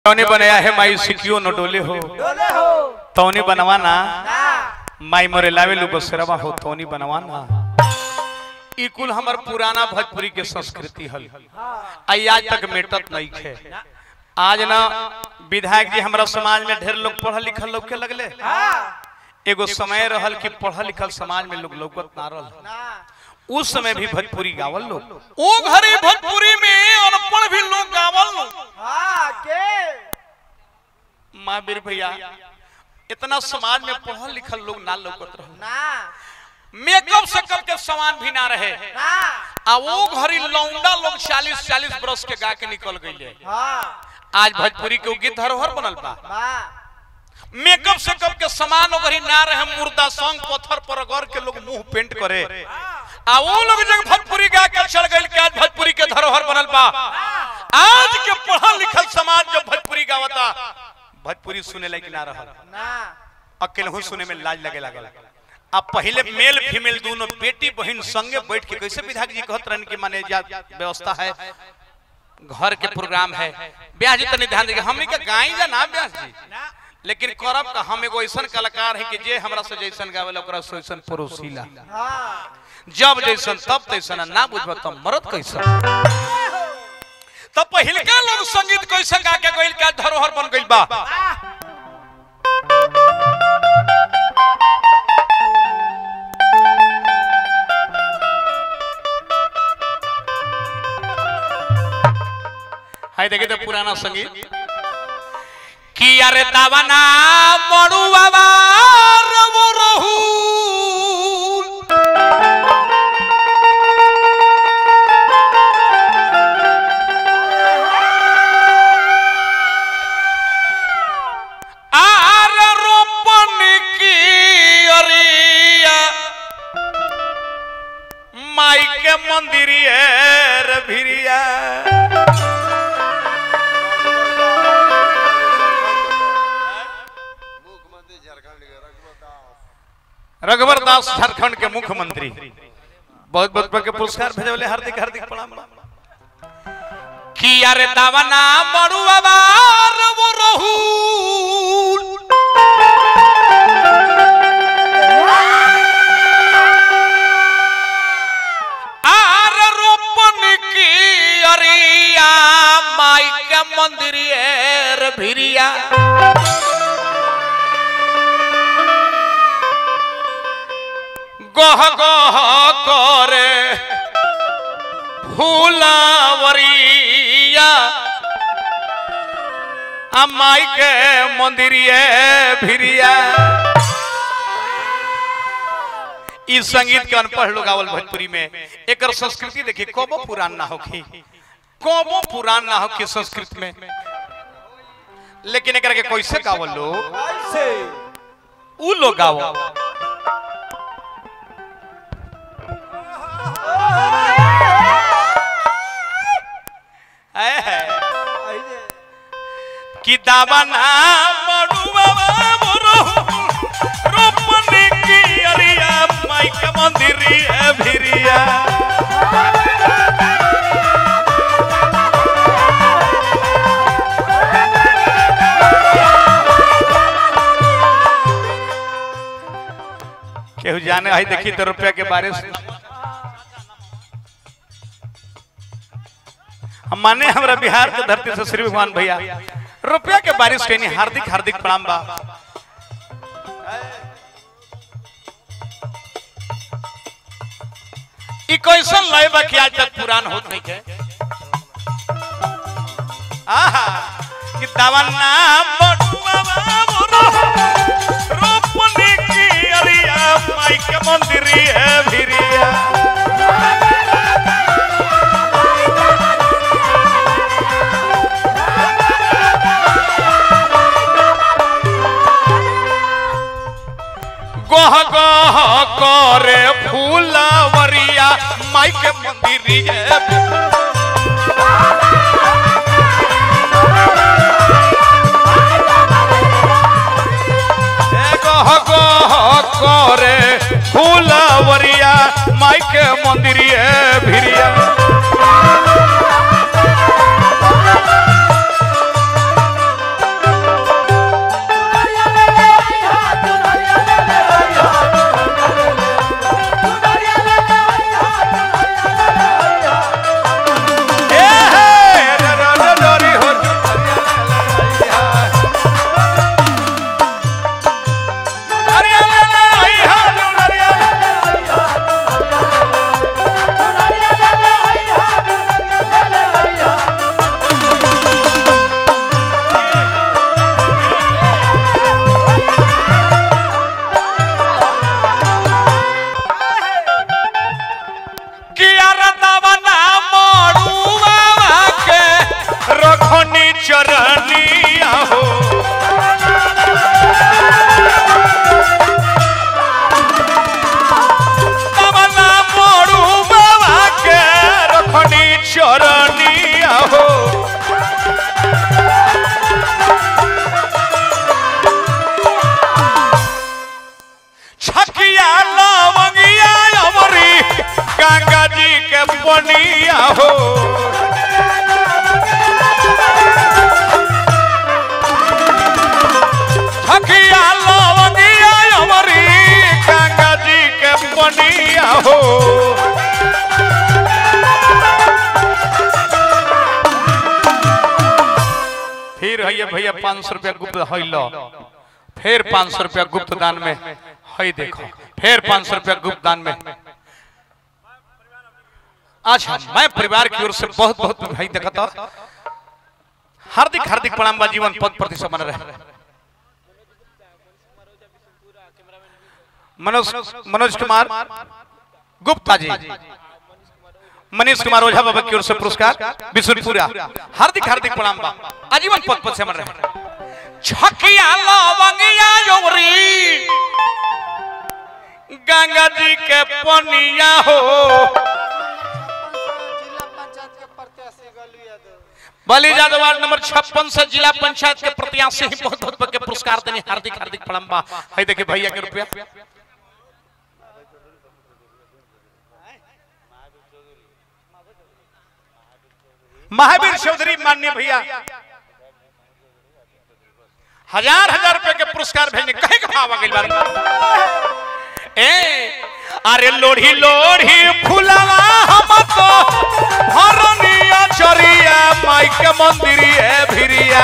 तौने बनाया है माई सिकियो न डोले हो डोले हो तौने बनवाना ना माई मोरे लावे लू बसरवा हो तौनी बनवाना ई कुल हमर पुराना भोजपुरी के संस्कृति हल आई आज तक मेटत नहीं खे आज ना विधायक जी हमरा समाज में ढेर लोग पढ़ल लिखल लोग के लगले हाँ एगो समय रहल कि पढ़ल लिखल समाज में लोग लौकत ना रहल ना उस समय भी भोजपुरी गावल लोग ओ घरे भोजपुरी में अनपढ़ भी लोग गावल लोग हाँ के महावीर भैया इतना समाज में पढ़ल लिखल लोग ना लौकत रहल ना मेकअप से कब के सामान भी ना रहे ना आ वो घरी लौंडा लोग 40 40 बरस के गा के निकल गईले हाँ आज भोजपुरी के गीत धरोहर बनल बा बा मेकअप से कब के सामान ओगरी ना रहे मुर्दा सॉन्ग पत्थर पर अगर के लोग मुंह पेंट करे आ वो लोग जब भोजपुरी गा के चल गइल के आज भोजपुरी के धरोहर बनल बा आज के पढ़ल लिखल समाज जब भोजपुरी गावता भोजपुरी सुने लायक ना रहल ना अकेले सुने में लाज लगे लागल अब पहले मेल फीमेल दोनों बेटी बहन संगे बैठ के कैसे विधायक जी कहत रहन कि माने जा व्यवस्था है घर के प्रोग्राम है ब्याह जी तनी ध्यान देगा हमनी के गाई जा ना ब्याह जी लेकिन करब का हम एगो ऐसन कलाकार है कि जे हमरा से जैसन गावेला ओकरा से वैसन परोसीला हाँ जब जैसन तब तैसन ना बुझब तब मरद कैसन तब पहिलका लोग संगीत कैसे गा के गइल का धरोहर बन गइल बा हाय देखिए तो पुराना संगीत कि अरे दावना मड़ुआ रवो रहू आर रोपन की अरिया माई के मंदिरिया रे भिरिया मुख्यमंत्री झारखंड के रघुवर दास रघुवर दास झारखंड के मुख्यमंत्री बहुत बहुत के पुरस्कार भेजले हार्दिक हार्दिक प्रणाम कि अरे दावना मड़ुआ वो रहू आर रोपन की अरिया माई के मंदिर भिरिया गह गह करे फूलावरिया आ माई के मंदिरिए भिरिया ई संगीत के अनपढ़ लोग आवल भोजपुरी में एकर संस्कृति देखिए कबो पुरान ना होखी कबो पुरान ना होखी संस्कृत में लेकिन एकरा के कैसे गावल लोग कैसे ऊ लोग गावल है है ऐसे कि दावना मड़ुआ मोरो रोपनी की अरिया माई के मंदिरिया भिरिया केहू जाने है देखी तो रुपया के बारे से हम माने हमरा बिहार के धरती से श्री भगवान भैया रुपया के बारिश के नहीं हार्दिक हार्दिक प्रणाम बा ई कैसन लय बा कि आज तक पुरान होत नहीं के आहा कि दवना बटुआ मोरो रोपनी की अरिया माई के मंदिरिया भिरिया गह गह करे फूलवरिया माई के मंदिरिया ए गह गह करे फूलवरिया माई के मंदिरिया भिरिया फिर है भैया पाँच सौ रुपया गुप्त है लो फिर पाँच सौ रुपया गुप्त दान में है देखो फिर पाँच सौ रुपया गुप्त दान में अच्छा मैं परिवार की ओर से बहुत बहुत भाई देखा था हार्दिक हार्दिक प्रणाम बा जीवन पद प्रति बन रहे मनोज मनोज कुमार गुप्ता जी मनीष कुमार ओझा बाबा की ओर से पुरस्कार बिशुनपुरा हार्दिक हार्दिक प्रणाम बा आजीवन पद पद से मन रहे छकिया लवंगिया योरी गंगा जी के पनिया हो जिला पंचायत के प्रत्याशी गलू यादव बलि यादव वार्ड नंबर छप्पन से जिला पंचायत के प्रत्याशी ही बहुत बहुत के पुरस्कार देने हार्दिक हार्दिक प्रणाम बा है देखिए भैया के रुपया महावीर चौधरी माननीय भैया हजार हजार रुपए के पुरस्कार भेजने कहे के भाव आ गइल बारे ए अरे लोढ़ी लोढ़ी फुलवा हम तो हरनिया चरिया माई के मंदिरी है भिरिया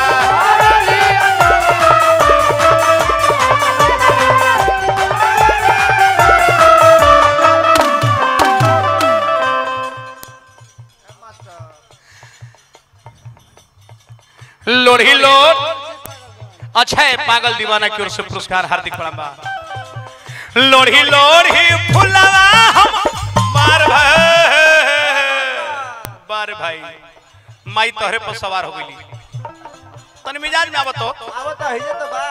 लोढ़ी लोढ़ अच्छा है पागल दीवाना की ओर से पुरस्कार हार्दिक प्रणाम बा लोढ़ी लोढ़ी फुलवा हम बार भाई बार भाई माई तोहरे पर सवार हो गई तन मिजाज में आवत हो आवत है जे तो बा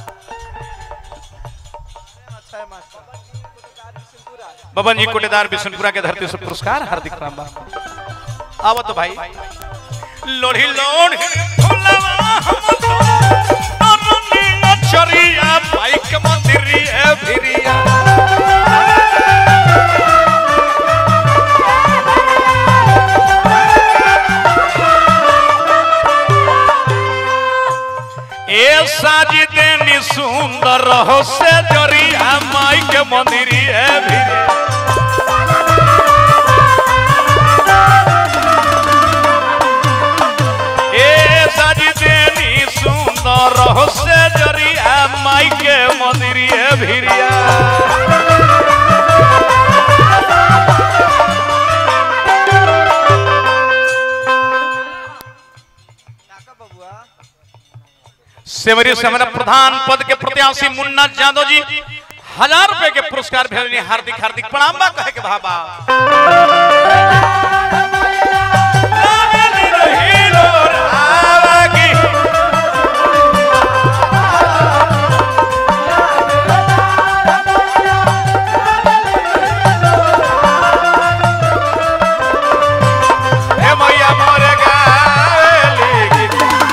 अच्छा है मास्टर बबन जी कोटेदार बिशनपुरा के धरती से पुरस्कार हार्दिक प्रणाम बा आवत भाई लोढ़ी लोढ़ी फुलवा हम तो अरुणी नचरिया माई के मंदिरी है भिरिया ए साजी देनी सुंदर हो से जरिया माई के मंदिरी है भिरिया ए साजी देनी सुंदर हो से जरिया माई के मंदिरी है भिरिया काका बबुआ सेवरी से हमारा प्रधान पद के प्रत्याशी मुन्ना यादव जी हजार रुपए के पुरस्कार भेजने हार्दिक हार्दिक प्रणाम बा कहे के भाबा हे मैया मोरे गावेली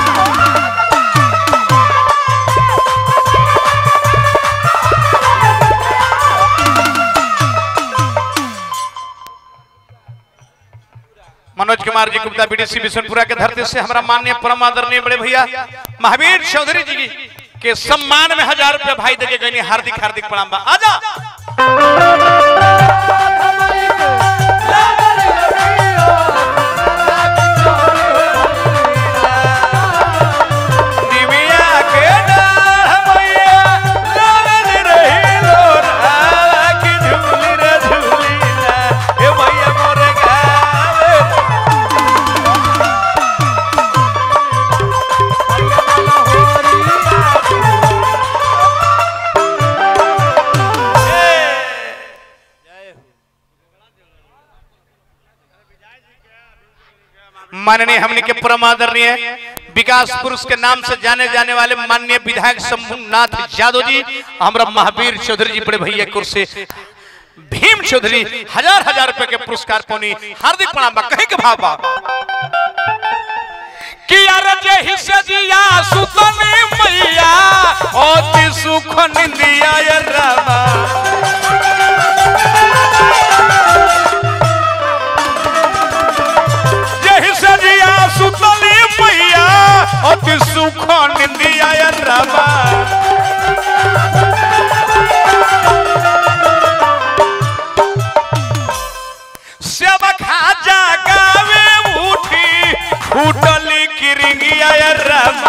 मनोज कुमार जी गुप्ता बीडीसी बिशनपुरा के धरती से हमारा माननीय परम आदरणीय बड़े भैया महावीर चौधरी जी के सम्मान में हजार रुपया भाई देके गए हार्दिक हार्दिक प्रणाम बा आजा दिव्या के डाढ़ मैया लाल रही लोरा की झूली रे झूली ना हे मैया मोरे गावे माननीय हमने के परम आदरणीय विकास पुरुष के नाम से जाने जाने वाले माननीय विधायक शंभुनाथ यादव जी हमारा महावीर चौधरी जी बड़े भैया कुर्सी भीम चौधरी हजार हजार रुपए के पुरस्कार पौनी हार्दिक प्रणाम बा कहे के भाव बा कि यार जे हिस्से जिया सुतनी मैया ओति सुख निंदिया ये रामा जे हिस्से जिया सुतनी मैया ओति सुख निंदिया ये रामा सेवा खा जागावे उठी फूटली किरिंगिया ये रामा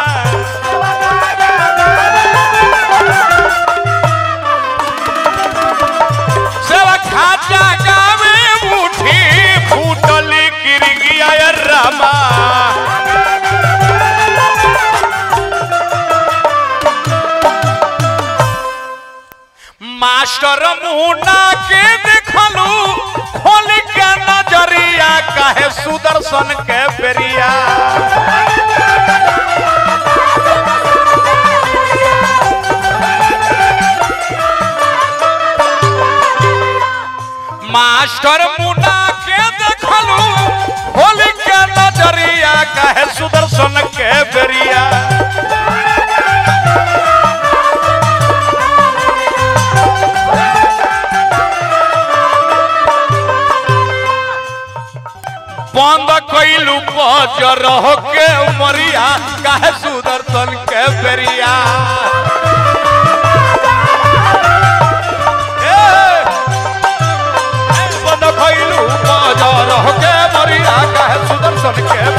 मास्टर मुन्ना के देखलू खोल के नजरिया काहे सुदर्शन के बेरिया मास्टर मुन्ना के देखलू खोल के नजरिया काहे सुदर्शन के बेरिया बंद कैलू बजर के मरिया काहे सुदर्शन के बेरिया ए, ए, बंद कैलू बजर के मरिया काहे सुदर्शन के